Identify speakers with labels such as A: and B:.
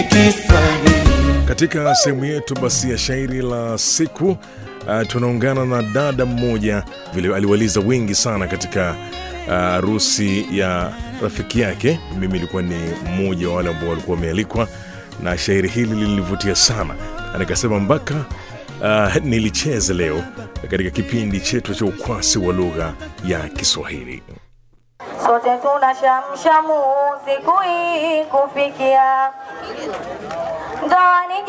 A: Katika sehemu yetu basi ya shairi la siku uh, tunaungana na dada mmoja vile aliwaliza wengi sana katika harusi uh, ya rafiki yake. Mimi ilikuwa ni mmoja wa wale ambao walikuwa wamealikwa, na shairi hili lilinivutia sana, na nikasema mpaka uh, nilicheze leo katika kipindi chetu cha ukwasi wa lugha ya Kiswahili.
B: Sote tuna shamshamu siku hii kufikia ndoa ni